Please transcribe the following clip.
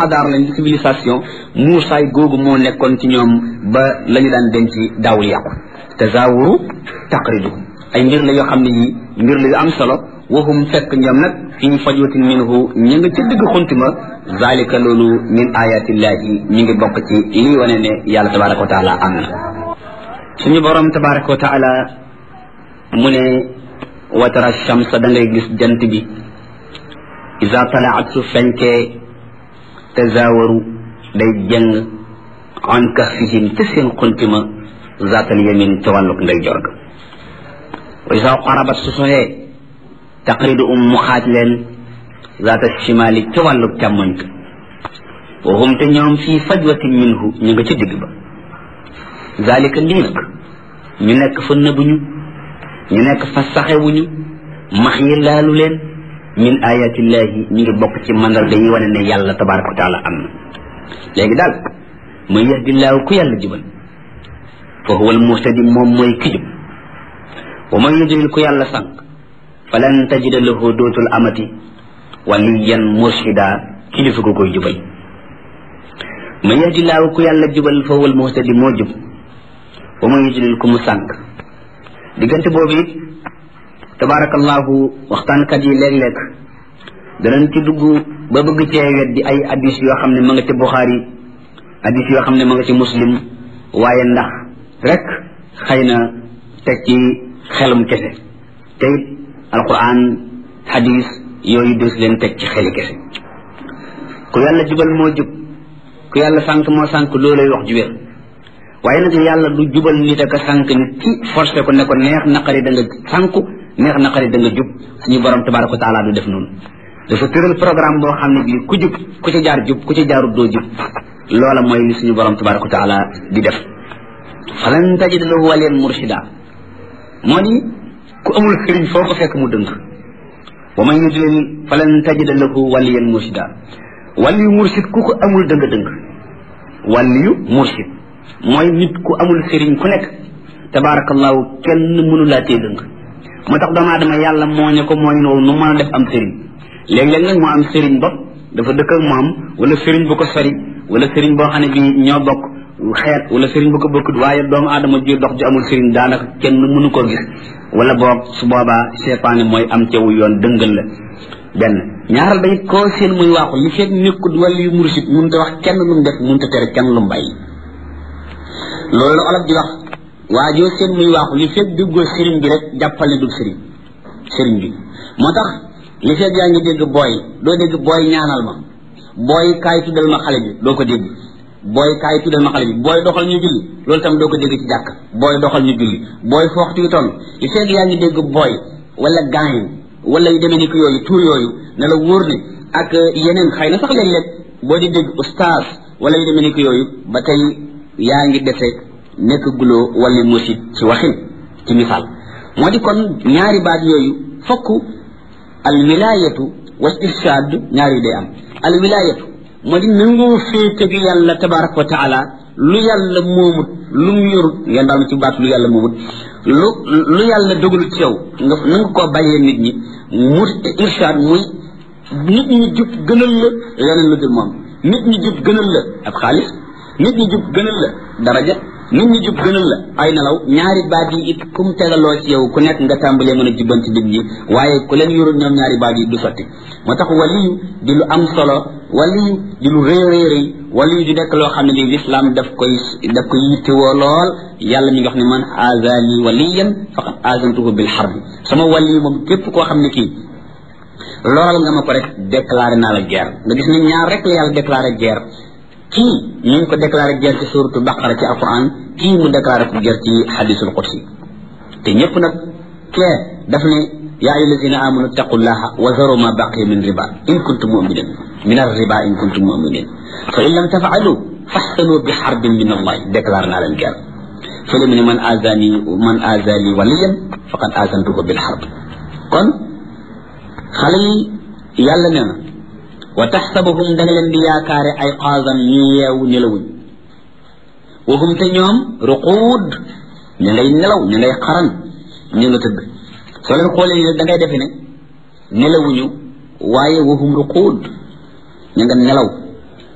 xadaar lañ di civilisation muusaay googu moo nekkoon ci ñoom ba la ñu daan denc daawul yàqu tazawuru taqridu ay mbir la yoo xam ne yi mbir la yu am solo waxum fekk ñoom nag fii fajwatin minhu ñu nga ca digg xuntima zalika loolu min ayatillahi mi ngi bokk ci lii wane ne yàlla tabaraka wa taala am na suñu borom tabaraka wa taala mu ne watara shamsa da ngay gis jant bi isa talaat su fenkee tazawaru day jëng an kahfihim te seen xuntima zaatal yamin ca wàlluk nday jorga wa isa qarabat su soxee taqridu um mu xaaj leen zaata shimali ca wàlluk càmmoñ ka wa hum te ñoom fii fajwatin minhu ñu nga ca digg ba zalika lii nag ñu nekk fa nëbuñu ñu nekk fa saxewuñu max yi laalu leen min ayatillahi ñu ngi bokk ci mandarga yi wane ne yàlla tabaraka wa taala am na léegi daal man yahdillaahu ku yàlla jubal fa huwa almuhtadi moom mooy ki jub wa man yudlil ku yàlla sànq falan tajida lahu dootul amati waliyan murshida kilifa ko koy jubal man yahdillaahu ku yàlla jubal fa huwa almuhtadi moo jub wa man yudlil ku mu sànq diggante boobu it tabarakallahu waxtaankat yi léeg-léeg danañ ci dugg ba bëgg cee weddi ay addis yoo xam ne ma nga ci buxaari addis yoo xam ne ma nga ci muslim waaye ndax rek xëy na teg ci xelum kese te it alquran hadis yooyu des leen teg ci xeli kese ku yàlla jubal moo jub ku yàlla sànq moo sànq loolay wax ju wér waaye nag yàlla du jubal nit ak a sànq nit ci forcé ko ne ko neex naqari da nga sànku neex naqari da nga jub suñu borom tabaraka wa taala du def noonu dafa tëral programme boo xam ne bii ku jub ku ci jaar jub ku ci jaarut doo jub loola mooy li suñu borom tabaraka wa taala di def falan tajid lahu waliyan murshida moo di ku amul sëriñ foo ko fekk mu dëng wa man yudlil falan tajid lahu waliyan murshida waliyu mursid ku ko amul dëng dëng waliyu mursid mooy nit ku amul sëriñ ku nekk tabarakallahu kenn mënu laa tee dëng moo tax doomu aadama yàlla mooñe ko mooñ woowu nu mën a def am sëriñ léeg-léeg nag moo am sëriñ bopp dafa dëkk ak moom wala sëriñ bu ko sori wala sëriñ boo xam ne bi ñoo bokk xeet wala sëriñ bu ko bokkut waaye doomu aadama ji dox ju amul sëriñ daanaka kenn mënu koo gis wala boog su boobaa seytaane mooy am cewu yoon dëngal la benn ñaaral ba it koo seen muy waaxu li fekk nekkut wala yu mursit mënut a wax kenn lu mu def mënut a tere kenn lu mu bàyyi loolu la olof di wax waa joo seen muy waaxu li fekk duggoo sëriñ bi rek jàppal ne dug sëriñ sëriñ bi moo tax li fekk yaa ngi dégg booy doo dégg booy ñaanal ma booy kaay tuddal ma xale bi doo ko dégg booy kaay tuddal ma xale bi booy doxal ñu julli loolu tam doo ko dégg ci jàkk booy doxal ñu julli booy fooxtu yu toll li fekk yaa ngi dégg booy wala gaañ wala yu demee ni ko yooyu tuur yooyu ne la wóor ne ak yeneen xëy na sax léeg-léeg boo di dégg ustaas wala yu demee ni ko yooyu ba tey yaa ngi defee nekk guloo wala musid ci waxin ci misaal moo di kon ñaari baat yooyu fokk al wilayatu wal irshad ñaari day am al wilayatu moo di nangoo féete gi yàlla tabaraka wa taala lu yàlla moomut lu mu yorut ngeen daal ci baat lu yàlla moomut lu lu yàlla dogalut ci yow nga nanga koo bàyyee nit ñi mu irshad muy nit ñi jub gënal la leneen lu dul moom nit ñi jub gënal la ab xaalis nit ñi jub gënal la daraja nit ñi jub gënal la ay nelaw ñaari baat yi it kum tegaloo ci yow ku nekk nga tàmbalee mën a jubbanti nit ñi waaye ku leen yorul ñoom ñaari baat yi du sotti moo tax waliyu di lu am solo waliyu di lu rëy rëy rëy waliyu di nekk loo xam ne lii lislaam daf koy daf koy yittewoo lool yàlla mi ngi wax ne man azani waliyan faqad azantuhu bil harbi sama waliyu moom képp koo xam ne kii loolal nga ma ko rek déclaré naa la guerre nga gis ne ñaar rek la yàlla déclaré guerre kii ñu ngi ko déclaré guerre ci suratu baqara ci alquran kii mu déclaré ko guerre ci hadisul qudsi te ñëpp nag kee daf ne yaa ayyuha allazina amanu taqullaha wa zaru ma baqiya min riba in kuntum muminin min ar-riba in kuntum muminin fa in lam tafaalu faxsanu bi xarbin min allah déclaré naa leen guerre fële mu ne man azani man azali waliyan faqad azantuhu bil xarb kon xale yi yàlla nee na wa taxsabuhum da nga leen di yaakaare ay xaasan ñu yeewu nelawuñ waxum te ñoom ruquud ñu ngay nelaw ñu ngay xaran ñu nga tëdd soo leen xoolee ne da ngay defe ne nelawuñu waaye waxum ruquud ñu nga nelaw